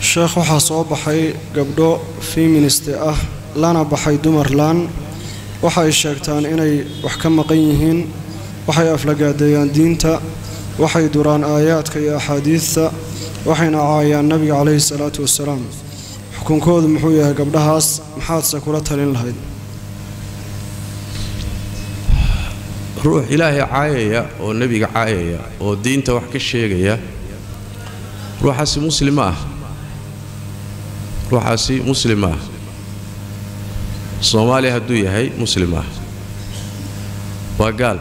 sheekh waxaa soo baxay gabdho feministe ah lana baxay dumarlan waxay sheegtaan inay wax ka maqan yihiin waxay aflagaadeeyaan diinta waxay duraan aayaadka iyo axaadiidta waxayna caayaan nabiga calayhi salaatu wasalaam xukunkoodu muxuu yahay gabdhahaas maxaadse kula talin lahayd ruux ilaahay caayaya oo nebiga caayaya oo diinta wax ka sheegaya ruuxaasi muslim ma ah ruuxaasi muslim ma ah soomaaliya hadduu yahay muslim ah waa gaal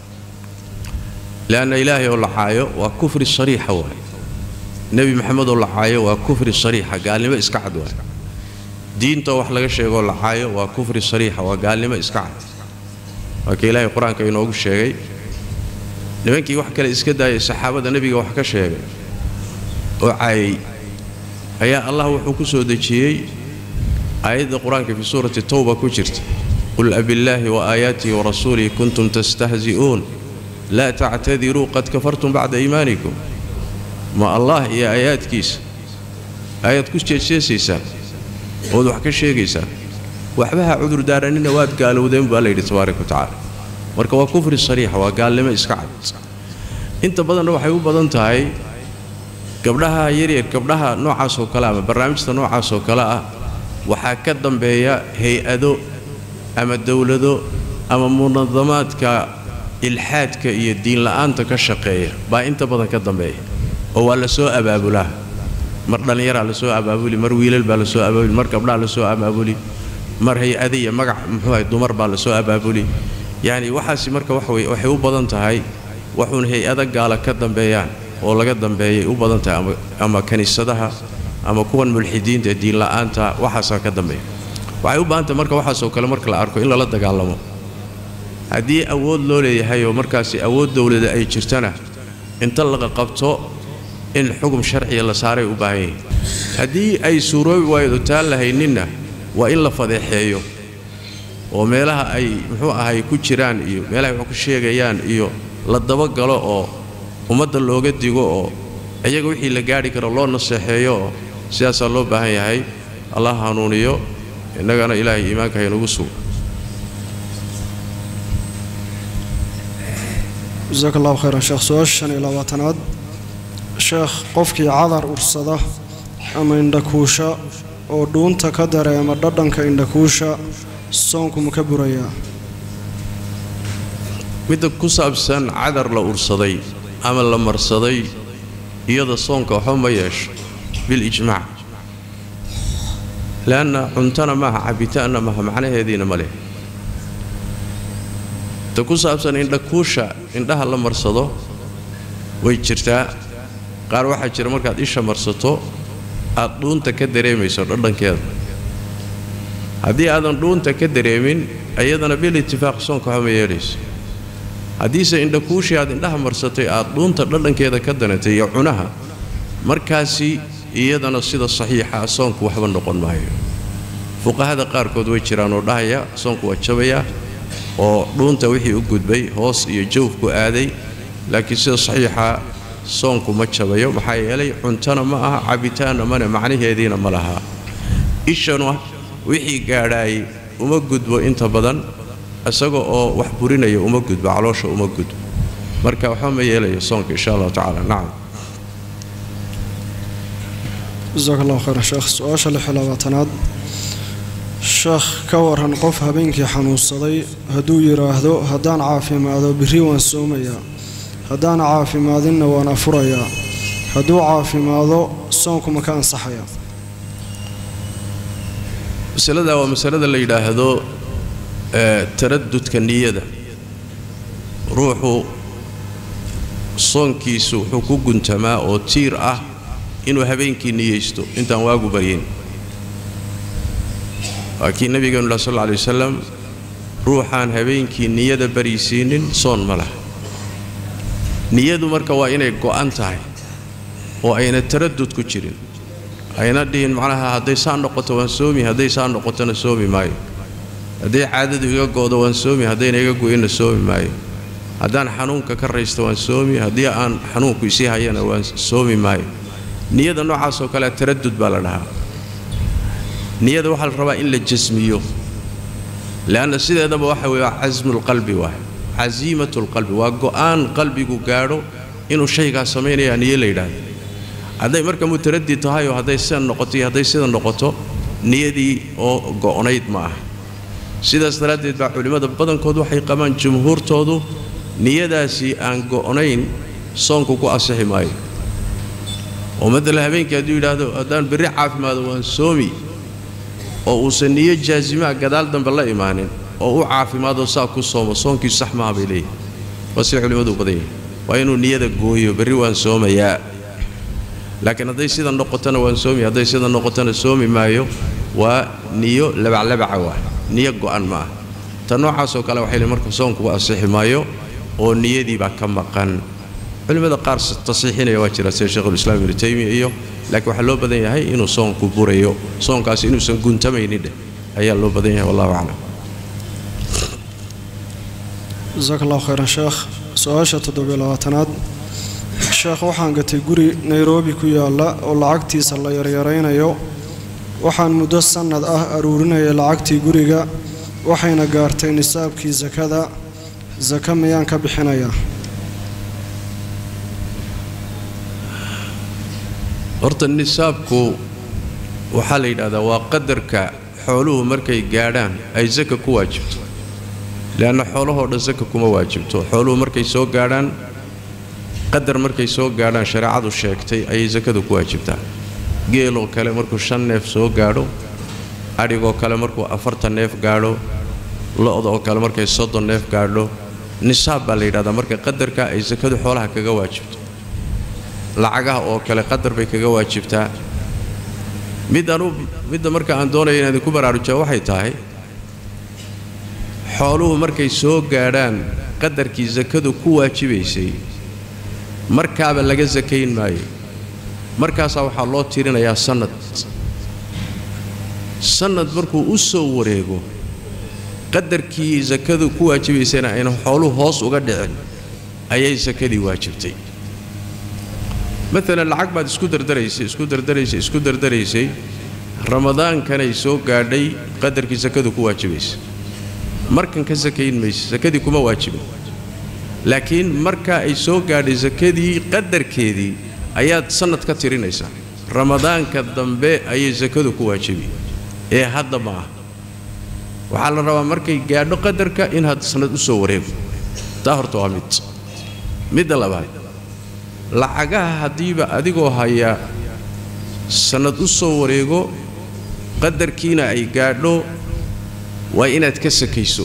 leanna ilaahay oo la caayo waa kufri shariixa waay nebi maxamed oo la caayo waa kufri shariixa gaalnimo iska cad waay diintaoo wax laga sheegoo la caayo waa kufri shariixa waa gaalnimo iska cad waa ka ilaahay qur-aanka inoogu sheegay nimankii wax kale iska daayay saxaabada nebiga wax ka sheegay oo caayay ayaa allah wuxuu ku soo dejiyey aayadda qur-aanka fii suurati towba ku jirta qul abillaahi wa aayaatihi wa rasuulihi kuntum tastahzi'uun laa tactadiruu qad kafartum bacda iimaanikum ma allah iyo aayaadkiisa ayaad ku jeejeesaysaan ood wax ka sheegaysaan waxba ha cudurdaaranina waad gaalowdeen baa layidhi tabaaraka wa tacaala marka waa kufri sariixa waa gaalnimo iska cad inta badanna waxay u badan tahay gabdhaha yaryar gabdhaha noocaasoo kale ama barnaamijta noocaasoo kale ah waxaa ka dambeeya hay-ado ama dowlado ama munadamaadka ilxaadka iyo diinla'aanta ka shaqeeya baa inta badan ka dambeeya oo waa la soo abaabulaa mar dhallinyaraa la soo abaabuli mar wiilal baa la soo abaabuli mar gabdhaa la soo abaabuli mar hay-ada iyo magac muxuuahay dumar baa la soo abaabuli yacni waxaasi marka waxwey waxay u badan tahay waxuun hay-ado gaala ka dambeeyaan oo laga dambeeyay u badan tahay ama ama kiniisadaha ama kuwan mulxidiinta ee diinla'aanta waxaasaa ka dambeeya waxay u baahan tahay marka waxaasoo kale marka la arko in lala dagaalamo haddii awood loo leeyahay oo markaasi awood dowlada ay jirtana inta laga qabto in xugum sharciya la saaray u baahan yahay haddii ay suuroobi waaydo taan lahayninna waa in la fadeexeeyo oo meelaha ay muxuu ahay ku jiraan iyo meelahay wax ku sheegayaan iyo la dabagalo oo ummadda looga digo oo iyaga wixii la gaadhi karo loo naseexeeyo oo sidaasaa loo baahan yahay allah hanuuniyo innagana ilaahay iimaanka haynugu sugo jasaak allahu khayran sheekh su-aasha shan iyo labaatanaad sheekh qofkii cadar ursada ama indhakuusha oo dhuunta ka dareema dhadhanka indhakuusha soonku ma ka burayaa midda ku saabsan cadar la ursaday ama la marsaday iyada soonka waxba ma yeesho bilijmaac leanna cuntana maaha cabitaanna maaha macnaheediina ma leh ta ku saabsan indhakuusha indhaha la marsado way jirtaa qaar waxaa jira markaad isha marsato aad dhuunta ka dareemayso dhadhankeeda haddii aadan dhuunta ka dareemin iyadana bil itifaaq soonka waxba ma yeelayso haddiise indhakuushii aad indhaha marsatay aad dhuunta dhadhankeeda ka danatay iyo cunaha markaasi iyadana sida saxiixa soonku waxba noqon maayo fuqahada qaarkood way jiraan oo dhahaya soonku waa jabayaa oo dhuunta wixii u gudbay hoos iyo jawfku aaday laakiin sida saxiixa soonku ma jabayo maxaa yeelay cuntana ma aha cabitaanna mane macnaheediina ma lahaa ishana wixii gaadhaayay uma gudbo inta badan isaga oo wax burinaya uma gudbo caloosha uma gudbo marka waxba ma yeelayo soonka insha allahu tacaala nacam jasaak allahu khayran sheekh su-aasha lix iyo labaatanaad sheekh ka waran qof habeenkii xanuunsaday hadduu yidhaahdo haddaan caafimaado berri waan soomayaa haddaan caafimaadinna waan afurayaa hadduu caafimaado soonku ma ka ansaxaya masalada waa masalada la yidhaahdo taradudka niyada ruuxu soonkiisu wuxuu ku guntamaa oo tiir ah inuu habeenkii niyeysto intaan waagu baryin waa kii nabigeenu lah sal alla alay wasalam ruuxaan habeenkii niyada barisiinin soon ma laha niyadu marka waa inay go'an tahay oo ayna taradud ku jirin ayna dhihin macnaha hadday saa noqoto waan soomi hadday saa noqotona soomi maayo hadday caadadu iga go'do waan soomi haddayna iga go'inna soomi maayo haddaan xanuunka ka raysto waan soomi haddii aan xanuunku isii hayana waan soomi maayo niyada noocaasoo kale taradud baa la dhahaa niyada waxaa la rabaa in la jasmiyo leanna sideedaba waxa weeye waa casmulqalbi waay casiimatulqalbi waa go'aan qalbigu gaadho inuu shaygaa samaynayaa niyo la yidhaahdo hadday marka mutaradid tahay oo hadday sidan noqoto iyo hadday sidan noqoto niyadii oo go'nayd ma aha sidaas daraaddeed baa culimmada badankood waxay qabaan jumhuurtoodu niyadaasi aan go'nayn soonku ku asixi maayo oo matala habeenkii hadduu yidhaahdo haddaan berri caafimaado waan soomi oo uusan niyo jaasimaa gadaal dambe la imaanin oo u caafimaadoo saa ku soomo soonkiisu sax maaha bay leeyihin waa sida culimmadu u badan yahay waa inuu niyada gooyo berri waan soomayaa laakiin hadday sida noqotona waan soomi hadday sida noqotona soomi maayo waa niyo labaclabaca waa niyo go'an ma ah ta noocaasoo kale waxay leeyihin marka soonkugu asixi maayo oo niyadiibaa ka maqan culimmada qaar tasiixinaya waa jira sida sheikhulislaam ibnu taymiya iyo laakiin waxaa loo badan yahay inuu soonku burayo soonkaasi inuusan guntamaynin dheh ayaa loo badan yahay wallahu aclam jasaaka allahu khayran sheekh su-aasha toddobiyo labaatanaad sheekh waxaan gatay guri nairobi ku yaalla oo lacagtiisa la yaryaraynayo waxaan muddo sannad ah aruurinayay lacagtii guriga waxayna gaartay nisaabkii sakada saka miyaan ka bixinayaa horta nisaabku waxaa la yidhahdaa waa qadarka xooluhu markay gaadhaan ay saka ku waajibto leanna xoolahoo dhan saka kuma waajibto xooluhu markay soo gaadhaan qadar markay soo gaadhaan shareecadu sheegtay ayay sakadu ku waajibtaa geeloo kale markuu shan neef soo gaadho adhigoo kale markuu afartan neef gaadho lo-da oo kale markay soddon neef gaadho nisaab baa la yidhahdaa marka qadarka ay sakadu xoolaha kaga waajibto lacagaha oo kale qadar bay kaga waajibtaa mid anu midda marka aan doonaya inaan idinku baraarujaa waxay tahay xooluhu markay soo gaadhaan qadarkii sakadu ku waajibaysay markaaba laga sakayn maayo markaasaa waxaa loo tirinayaa sannad sannad markuu u soo wareego qadarkii sakadu ku waajibaysayna ayna xooluhu hoos uga dhicin ayay sakadii waajibtay maalan lacag baad isku dardaraysay isku dardaraysay isku dardaraysay ramadaankanay soo gaadhay qadarkii sakadu ku waajibaysa markan ka sakayn mayse sakadii kuma waajibin laakiin marka ay soo gaadhay sakadii qadarkeedii ayaad sannad ka tirinaysaa ramadaanka dambe ayay sakadu ku waajibi ee hadda ma ah waxaa la rabaa markay gaadho qadarka in had sannad u soo wareego taa horta waa mid midda labaad lacagaha haddiiba adigoo haya sannad u soo wareego qadarkiina ay gaadho waa inaad ka sakayso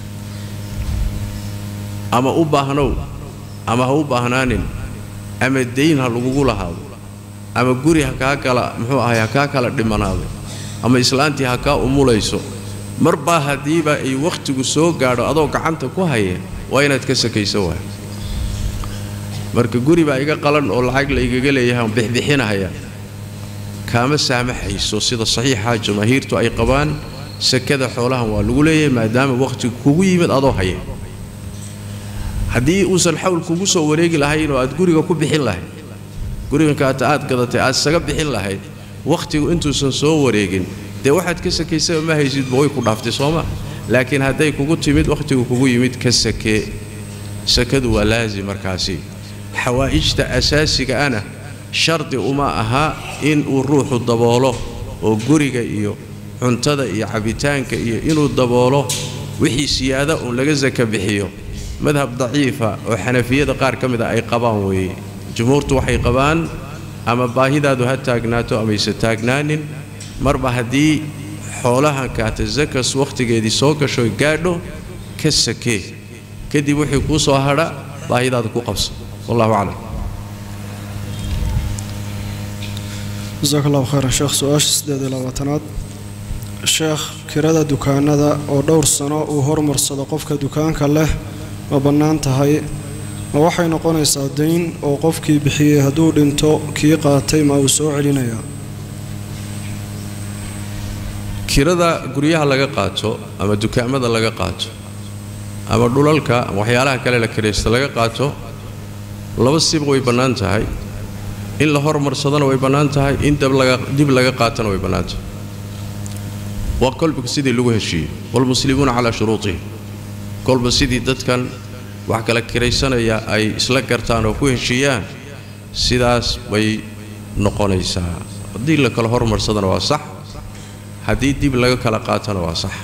ama u baahnow ama ha u baahnaanin ama dayn ha lagugu lahaado ama guri ha kaa kala muxuu ahay ha kaa kala dhimanaado ama islaantii ha kaa umulayso marbaa haddiiba ay wakhtigu soo gaadho adoo gacanta ku haya waa inaad ka sakayso waay marka guri baa iga qalan oo lacag la igaga leeyahay aan bixbixinahaya kaama saamaxayso sida saxiixa jamaahiirtu ay qabaan sakada xoolahan waa lagu leeyahay maadaama wakhtigu kugu yimid adoo haya haddii uusan xawl kugu soo wareegi lahayn oo aad guriga ku bixin lahayd gurigankaata aad gadatay aad isaga bixin lahayd wakhtigu intuusan soo wareegin dee waxaad ka sakaysaba ma haysidba way ku dhaaftay sooma laakiin hadday kugu timid wakhtigu kugu yimid ka sakee sakadu waa laazim markaasi xawaa'ijta asaasiga ana shardi uma aha in uu ruuxu daboolo oo guriga iyo cuntada iyo cabitaanka iyo inuu daboolo wixii siyaada uun laga saka bixiyo madhab daciifa oo xanafiyada qaar ka mid a ay qabaan weeye jumhuurtu waxay qabaan ama baahidaadu ha taagnaato amayse taagnaanin marba haddii xoolahan kaata sakas wakhtigeedii soo gasho gaadho ka sakee kadib wixii kuu soo hadha baahidaada ku qabso wallahu aclam jasaaka allahu khayran sheekh su-aasha siddeed iyo labaatanaad sheekh kirada dukaanada oo dhowr sano uu hormarsado qofka dukaanka leh ma bannaan tahay ma waxay noqonaysaa dayn oo qofkii bixiyey hadduu dhinto kii qaatay ma uu soo celinayaa kirada guryaha laga qaato ama dukaamada laga qaato ama dhulalka ama waxyaalaha kale la kiraysta laga qaato laba sib way bannaan tahay in la hormarsadana way bannaan tahay in dib laga qaatana way bannaan tahay waa kolba sidii lagu heshiiyey waalmuslimuuna calaa shuruutihim kolba sidii dadkan wax kala kiraysanaya ay isla gartaan oo ku heshiiyaan sidaas bay noqonaysaa haddii la kala hormarsadana waa sax haddii dib laga kala qaatana waa sax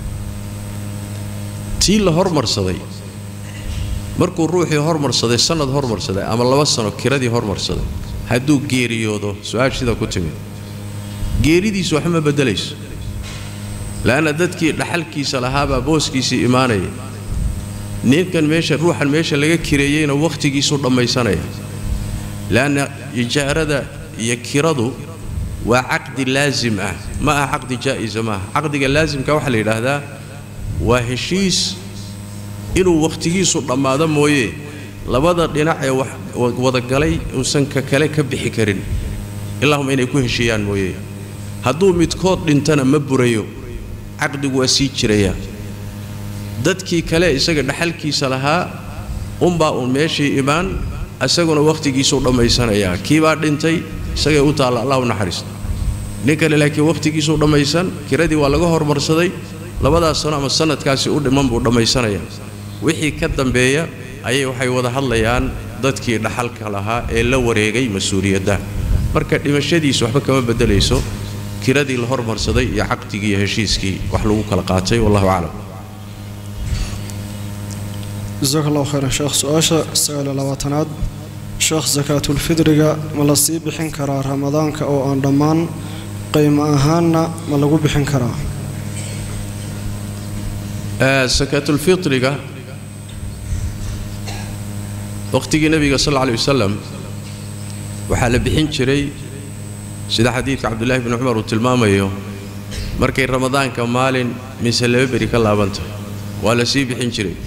tii la hormarsaday markuu ruuxii hormarsaday sannad hormarsaday ama laba sano kiradii hormarsaday hadduu geeriyoodo su-aasha sidaa ku timid geeridiisu waxba ma beddelayso la'anna dadkii dhaxalkiisa lahaabaa booskiisii imaanaya ninkan meesha ruuxan meesha laga kireeyeyna wakhtigiisuu dhammaysanaya le'anna ijaarada iyo kiradu waa caqdi laasim ah ma aha caqdi jaa'isa maaha caqdiga laasimka waxaa la yidhaahdaa waa heshiis inuu wakhtigiisu dhammaado mooye labada dhinac ee wadagalay uusan ka kale ka bixi karin ilaahuma inay ku heshiiyaan mooye hadduu midkood dhintana ma burayo caqdigu waa sii jiraya dadkii kale isaga dhaxalkiisa lahaa unbaa uun meeshii imaan isaguna wakhtigiisuu dhammaysanayaa kiibaa dhintay isagay u taalla allah u naxariista nin kale laakiin wakhtigiisuu dhammaysan kiradii waa laga hormarsaday labadaas sano ama sannadkaasi u dhiman buu dhammaysanaya wixii ka dambeeya ayay waxay wada hadlayaan dadkii dhaxalka lahaa ee la wareegay mas-uuliyadda marka dhimashadiisu waxba kama beddelayso kiradii la hormarsaday iyo caqdigii iyo heshiiskii wax lagu kala qaatay wallahu aclam jasaaka allahu khayran sheekh su-aasha sagaaliyo labaatanaad sheekh sakaatulfidriga ma la sii bixin karaa ramadaanka oo aan dhammaan qaymo ahaanna ma lagu bixin karaa sakaatulfitriga wakhtigii nebiga sal alla alay wasalam waxaa la bixin jiray sida xadiidka cabdullaahi bni cumar uu tilmaamayo markay ramadaanka maalin mise laba beri ka laabantahay waa la sii bixin jiray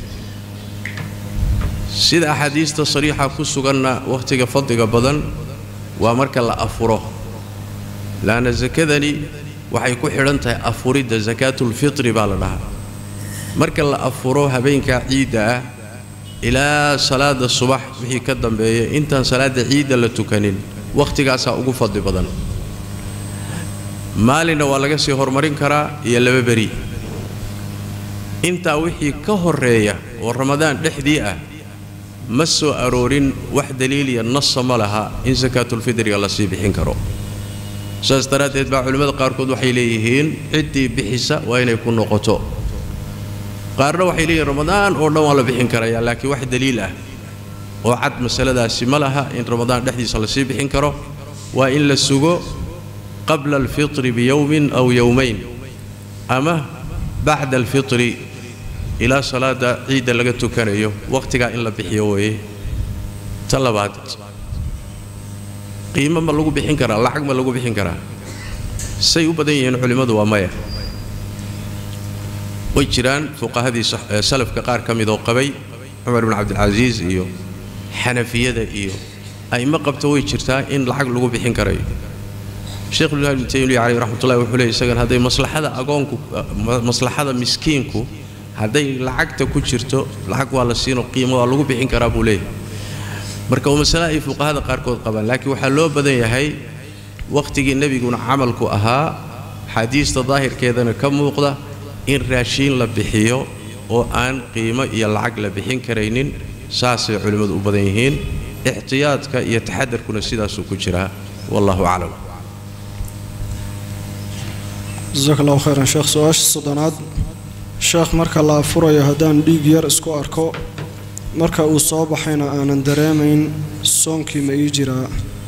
sida axaadiista sariixa ku suganna wakhtiga fadliga badan waa marka la afuro laanna sakadani waxay ku xidhan tahay afuridda sakaatulfitri baa la dhahaa marka la afuro habeenkaa ciidda ah ilaa salaada subax wixii ka dambeeya intaan salaadda ciidda la tukanin wakhtigaasaa ugu fadli badan maalinna waa laga sii horumarin karaa iyo laba beri intaa wixii ka horreeya oo ramadaan dhexdii ah ma soo aroorin wax daliiliya nasa ma laha in sakaatulfidriga la sii bixin karo saas daraaddeed baa culimmada qaarkood waxay leeyihiin ciddii bixisa waa inay ku noqoto qaarna waxay leeyihiin ramadaan oo dhan waa la bixin karayaa laakiin wax daliil ah oo cad masaladaasi ma laha in ramadaan dhexdiisa la sii bixin karo waa in la sugo qabla alfitri biyowmin aw yowmayn ama bacda alfitri ilaa salaada ciidda laga tukanayo wakhtigaa in la bixiyo weeye ta labaad qiimo ma lagu bixin karaa lacag ma lagu bixin karaa say u badan yihiin culimmadu waa maya way jiraan fuqahadii salafka qaar ka mid oo qabay cumar bin cabdilcasiis iyo xanafiyada iyo a'immo qabta way jirtaa in lacag lagu bixin karayo sheekhulilah ibnu taymiya caleyh raxmatullahi wuxuu leeyay isagan hadday maslaxada agoonku maslaxada miskiinku hadday lacagta ku jirto lacag waa la siino qiimo waa lagu bixin karaa buu leeyahay marka waa masale ay fuqahada qaarkood qabaan laakiin waxaa loo badan yahay wakhtigii nebiguna camalku ahaa xadiista daahirkeedana ka muuqda in raashiin la bixiyo oo aan qiimo iyo lacag la bixin karaynin saasay culimmadu u badan yihiin ixtiyaadka iyo taxadarkuna sidaasuu ku jiraa wallahu aclam jasaaka allahu khayran sheekh su-aasha soddonaad sheekh marka la afurayo haddaan dhiig yar isku arko marka uu soo baxayna aanan dareemayn soonkii ma ii jiraa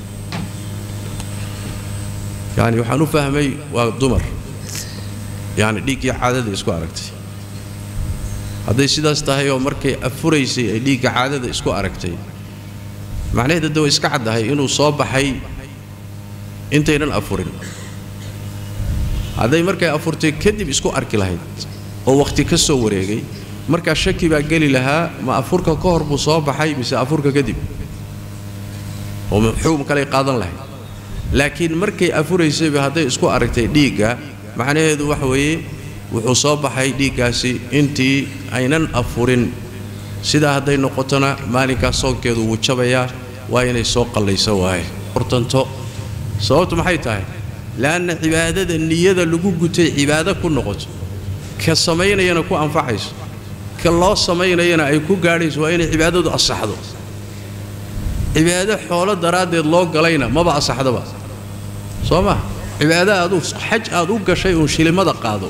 yacni waxaan u fahmay waa dumar yacni dhiiggii caadada isku aragtay hadday sidaas tahay oo markay afuraysay ay dhiigga caadada isku aragtay macnaheed hadda way iska caddahay inuu soo baxay intaynan afurin hadday markay afurtay kadib isku arki lahayd oo wakhti ka soo wareegay markaa shaki baa geli lahaa ma afurka ka hor buu soo baxay mise afurka kadib oo xukum kaley qaadan lahayd laakiin markay afuraysayba hadday isku aragtay dhiigga macnaheedu waxa weeye wuxuu soo baxay dhiiggaasi intii aynan afurin sidaa hadday noqotona maalinkaas soonkeedu wuu jabayaa waa inay soo qallayso waaye gorgortanto sababtu maxay tahay le'anna cibaadada niyada lagu gutay cibaado ku noqoto ka samaynayana ku anfacayso ka loo samaynayana ay ku gaadhayso waa inay cibaadadu asaxdo cibaado xoolo daraaddeed loo galayna maba asaxdaba soo ma cibaado aad u xaj aad u gashay uun shilimada qaado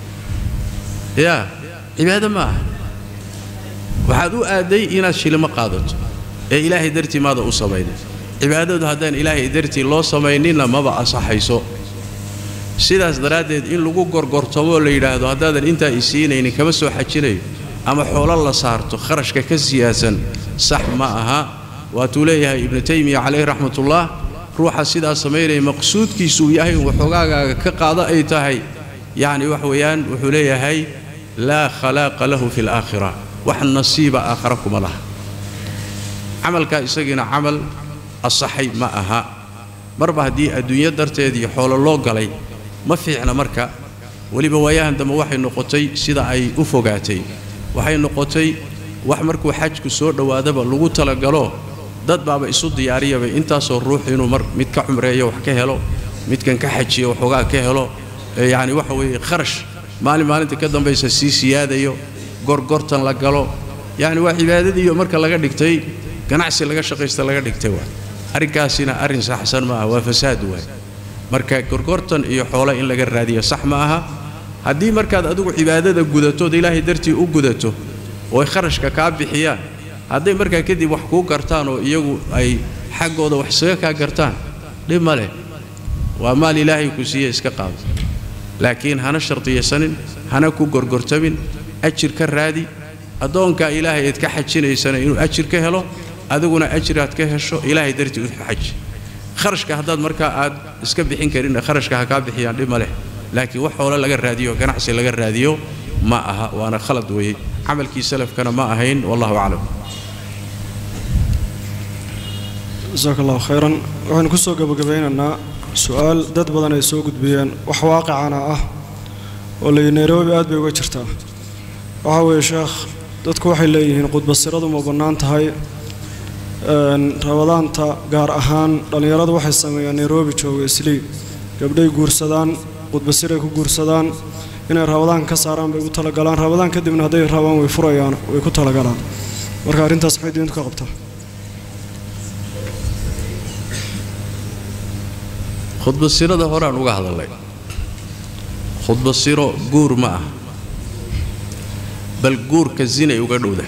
yaa cibaado ma aha waxaad u aadday inaad shilimo qaadato ee ilaahay dartii maada u samaynay cibaadadu haddaan ilaahay dartii loo samayninna maba asaxayso sidaas daraaddeed in lagu gorgortamoo la yidhaahdo haddaadan intaa i siinaynin kama soo xajinayo ama xoolo la saarto kharashka ka siyaasan sax ma aha waatuu leeyahay ibnu taymiya calayhi raxmatullah ruuxa sidaa samaynaya maqsuudkiisuu yahay in waxoogaagaaga ka qaado ay tahay yacni wax weeyaan wuxuu leeyahay laa khalaaqa lahu fi alaakhira wax nasiiba aakhara kuma laha camalkaa isagiina camal asaxay ma aha marba haddii adduunyo darteed iyo xoolo loo galay ma fiicna marka weliba waayahan dambe waxay noqotay sida ay u fogaatay waxay noqotay wax markuu xajku soo dhowaadaba lagu talagalo dad baaba isu diyaariyaba intaasoo ruux inuu mar mid ka cumreeyo wax ka helo midkan ka xajiyo waxoogaa ka helo yacni waxa weeye kharash maalin maalinta ka dambaysa sii siyaadayo gorgortan la galo yacni waa cibaadadiiyo marka laga dhigtay ganacsi laga shaqaysta laga dhigtay waa arrinkaasina arrin saxsan ma aha waa fasaad waay marka gorgortan iyo xoolo in laga raadiyo sax ma aha haddii markaad adigu cibaadada gudatood ilaahay dartii u gudato ooy kharashka kaa bixiyaan hadday markaa kadib wax kuu gartaan oo iyagu ay xaggooda wax isaga kaa gartaan dhib ma leh waa maal ilaahay ku siiye iska qaado laakiin hana shardiyasanin hana ku gorgortamin ajir ka raadi addoonkaa ilaahay eed ka xajinaysana inuu ajir ka helo adiguna ajir aad ka hesho ilaahay dartii u xaji kharashka haddaad markaa aad iska bixin karinna kharashka ha kaa bixiyaan dhib ma leh laakiin wax xoolo laga raadiyo ganacsi laga raadiyo ma aha waana khalad weeye camalkii salafkana ma ahayn wallahu aclam jasaaka allahu khayran waxaynu ku soo gabagabeynaynaa su-aal dad badan ay soo gudbiyeen wax waaqicana ah oo layi nairobi aad bay uga jirtaa waxaa weeye sheekh dadku waxay leeyihiin qudbasiradu ma bannaan tahay rabadaanta gaar ahaan dhallinyaradu waxay sameeyaan nairobi jooga islii gabdhay guursadaan qudbasiray ku guursadaan inay rabadaan ka saaraan bay ugu talagalaan rabadaan kadibna hadday rabaan way furayaan way ku talagalaan marka arrintaas maxay diintu ka qabtaa khudbasirada horaan uga hadalnay khudbasiro guur ma ah bal guurka zinay uga dhowdah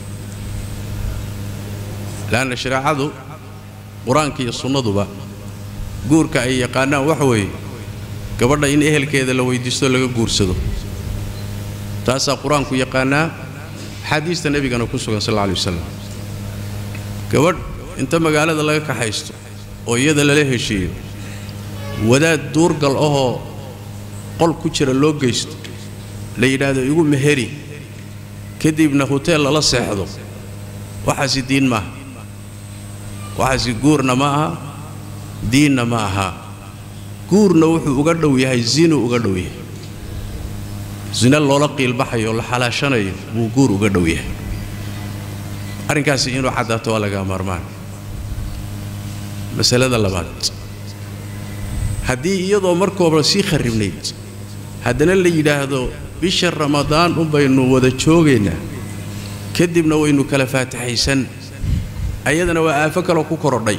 leanna shareecadu qur-aanka iyo sunnaduba guurka ay yaqaanaan waxa weeye gabadha in ehelkeeda la weydiisto laga guursado taasaa qur-aanku yaqaanaa axaadiista nebigana ku sugan sal alla alay wasalam gabadh inta magaalada laga kaxaysto oo iyada lala heshiiyo wadaad duurgal ahoo qol ku jira loo geysto la yidhaahdo igu meheri kadibna huteel lala seexdo waxaasi diin maaha waxaasi guurna ma aha diinna ma aha guurna wuxuu uga dhow yahay zinuu uga dhow yahay zina loola qiilbaxayo la xalaashanayo buu guur uga dhow yahay arrinkaasi inuu caddaato waa laga maarmaan masalada labaad haddii iyadoo markooba sii kharribnayd haddana la yidhaahdo bisha ramadaan unbaynu wada joogaynaa kadibna waynu kala faataxaysan ayadana waa aafo kaloo ku korodhay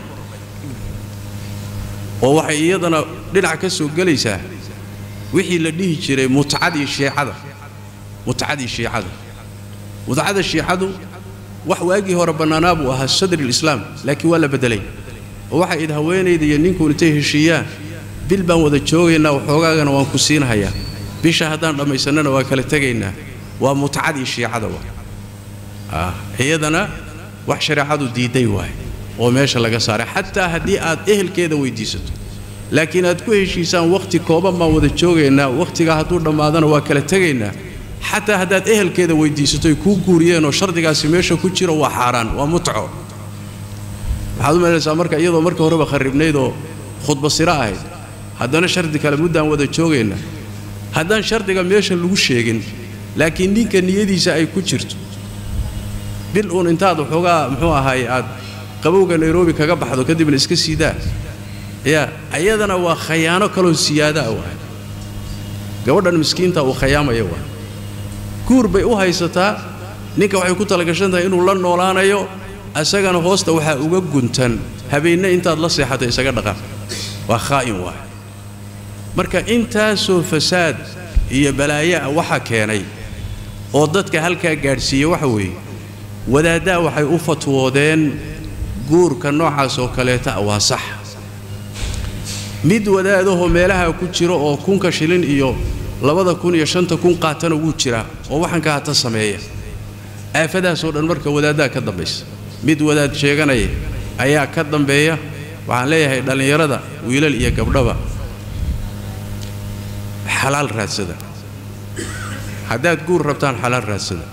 oo waxay iyadana dhinac ka soo gelaysaa wixii la dhihi jiray mutcadii shiicada mutcadii shiicada mutcada shiicadu wax waagii hore bannaanaa buu ahaa sadri lislaam laakiin waa la beddelay oo waxay id haweenayda iyo ninkuun intay heshiiyaan bil baan wada joogaynaa waxoogaagana waan ku siinhayaa bisha haddaan dhammaysannana waa kala tegaynaa waa mutcadii shiicada waa iyadana wax shareecadu diidday waay oo meesha laga saaray xataa haddii aad ehelkeeda weydiisato laakiin aad ku heshiisaan wakhti kooban baan wada joogaynaa wakhtigaa hadduu dhammaadana waa kala tegaynaa xataa haddaad ehelkeeda weydiisato ay kuu guuriyeenoo shardigaasi meesha ku jiro waa xaaraan waa mutco waxaad u malaysaa marka iyadoo marka horeba kharribnayd oo khudbasiro ahayd haddana shardi kale muddaan wada joogaynaa haddaan shardiga meesha lagu sheegin laakiin ninka niyadiisa ay ku jirto bil uun intaad waxoogaa muxuu ahaaye aad qabowga nairobi kaga baxdo kadibna iska siidaa yaa ayadana waa khayaano kaloo siyaada ah waay gabadhan miskiinta uu khayaamaya waay guur bay u haysataa ninka waxay ku talagashan tahay inuu la noolaanayo isagana hoosta waxaa uga guntan habeenna intaad la seexato isaga dhaqan waa khaa'in waay marka intaasoo fasaad iyo balaayo ah waxa keenay oo dadka halkaa gaadhsiiya waxa weeye wadaaddaa waxay u fatwoodeen guurka noocaas oo kaleeta ah waa sax mid wadaadahoo meelaha ku jiro oo kunka shilin iyo labada kun iyo shanta kun qaatana wuu jiraa oo waxanka hata sameeya aafadaasoo dhan marka wadaaddaa ka dambaysa mid wadaad sheeganaya ayaa ka dambeeya waxaan leeyahay dhallinyarada wiilal iyo gabdhaba xalaal raadsada haddaad guur rabtaan xalaal raadsada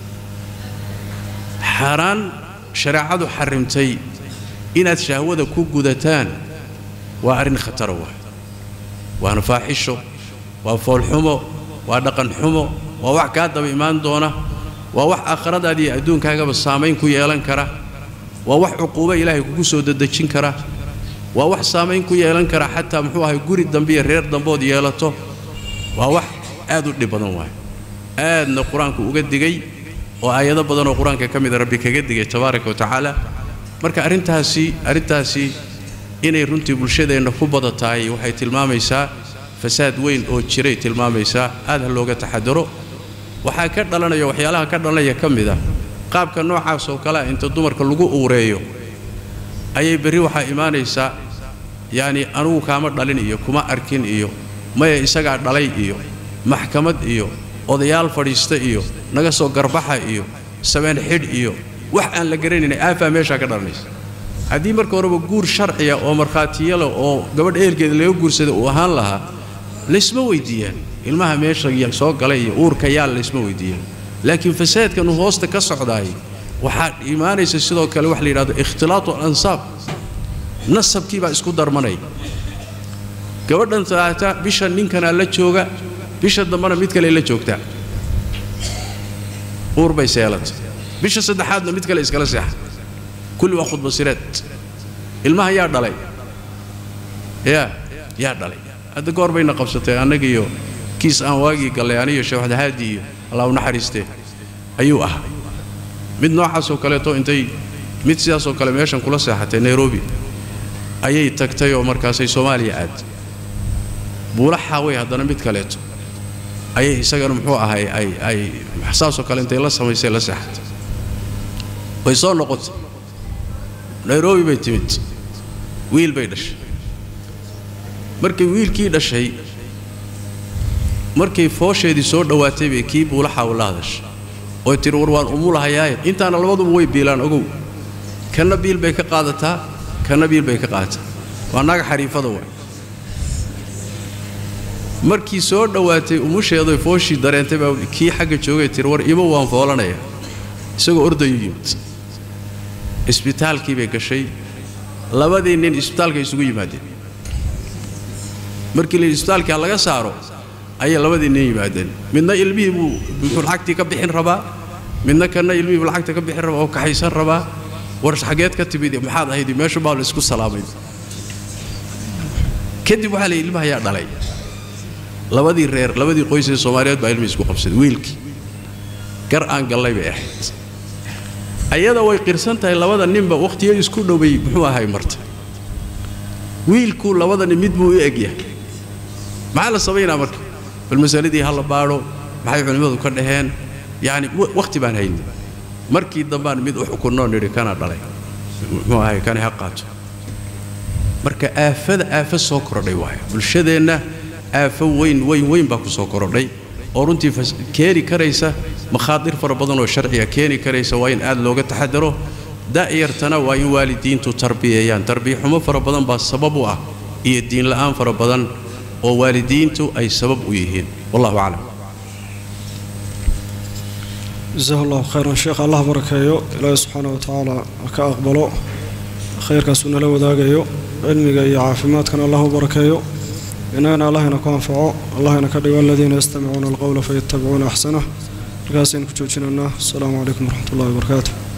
xaaraan shareecadu xarrimtay inaad shahwada ku gudataan waa arrin khatara waay waana faaxisho waa foolxumo waa dhaqanxumo waa wax kaa daba imaan doona waa wax aakhiradaada iyo adduunkaagaba saamayn ku yeelan kara waa wax cuquubo ilaahay kugu soo dedejin kara waa wax saamayn ku yeelan kara xataa muxuu ahay guri dambe iyo reer dambood yeelato waa wax aad u dhib badan waay aadna qur-aanku uga digay oo aayado badanoo qur-aanka ka mida rabbi kaga digay tabaaraka wa tacaala marka arrintaasi arrintaasi inay runtii bulshadeenna ku badatahay waxay tilmaamaysaa fasaad weyn oo jiray tilmaamaysaa aad ha looga taxadaro waxaa ka dhalanaya waxyaalaha ka dhalanaya ka mid a qaabka noocaas oo kale ah inta dumarka lagu uureeyo ayay berri waxaa imaanaysaa yacni anugu kaama dhalin iyo kuma arkin iyo maya isagaa dhalay iyo maxkamad iyo odayaal fadhiista iyo naga soo garbaxa iyo sabeen xidh iyo wax aan la garanayn aafaa meeshaa ka dhalanaysa haddii marka horeba guur sharciya oo markhaatiyale oo gabadh eelkeeda laga guursada uu ahaan lahaa laysma weydiiyaan ilmaha meesha soo galay iyo uurka yaal laysma weydiiyaan laakiin fasaadkan uu hoosta ka socdaay waxaa imaanaysa sidoo kale wax la yidhahdo ikhtilaatu alansaab nasabkii baa isku darmanaya gabadhan taata bisha ninkanaa la jooga bisha dambena mid kale la joogtaa uur bay seelatay bisha saddexaadna mid kale iskala seexa kulli waa khudbasireed ilmaha yaa dhalay yaa yaa dhalay hadda goor bayna qabsatay annagiiyo kiis aan waagii gallay aniyo sheekhdahaaadi iyo allah u naxariistee ayuu ahaa mid noocaasoo kaleeto intay mid sidaasoo kale meeshan kula seexatay nairobi ayay tagtay oo markaasay soomaaliya aad buulaxaa way haddana mid kaleeto ayay isagana muxuu ahay ay ay saasoo kale intay la samaysay la seexatay way soo noqotay nairobi bay timid wiil bay dhashay markay wiilkii dhashay markay foosheedii soo dhowaatay bay kii buulaxaa ula hadashay oy tiri war waan umulahayaaye intaana labaduba way biilaan ogow kanna biil bay ka qaadataa kanna biil bay ka qaadataa waa naga xariifada waay markii soo dhowaatay umusheedoy fooshii dareentay baa kii xagga joogay tiri war ima waan foolanaya isagoo ordayu yimid isbitaalkii bay gashay labadii nin isbitaalka isugu yimaadeen markii la isbitaalka laga saaro ayay labadii nin yimaadeen midna ilmihii buu wuxuu lacagtii ka bixin rabaa midna kanna ilmihii buu lacagta ka bixin rabaa oo kaxaysan rabaa war xageed ka timid maxaad ahayd meeshu baa la isku salaamay kadib waxaa la yidhi ilmaha ayaa dhalay labadii reer labadii qoys ee soomaaliyeed baa ilmihii isku qabsaday wiilkii gar aan gallay bay ahayd ayada way qirsan tahay labada ninba wakhtiyo isku dhoway muxuu ahay marta wiilku labada nin mid buu u egyahay maxaa la samaynaa marka bal masaladii ha la baadho maxay culimmadu ka dhaheen yacni wakhti baan haynin markii dambaan mid u xukunnoo nidhi kana dhalay muxuu ahay kani ha qaato marka aafada aafo soo kordhay waayo bulshadeenna aafo weyn weyn weyn baa ku soo korodhay oo runtii keeni karaysa makhaadir fara badan oo sharciga keeni karaysa waa in aad looga taxadaro da'yartana waa in waalidiintu tarbiyeeyaan tarbiyaxumo fara badan baa sabab u ah iyo diinla'aan fara badan oo waalidiintu ay sabab u yihiin wallahu aclam jasahu allahu khayran sheekh allah barakeeyo ilaahi subxaana wa tacaala ha ka aqbalo khayrkaasuu nala wadaagayo cilmiga iyo caafimaadkana allah u barakeeyo innagana allahayna ku anfaco allahayna ka dhigo aladiina yastamicuuna alqowla fayattabicuuna axsanah markaasaynu ku joojinaynaa asalaamu calaykum waraxmat ullahi wabarakaatu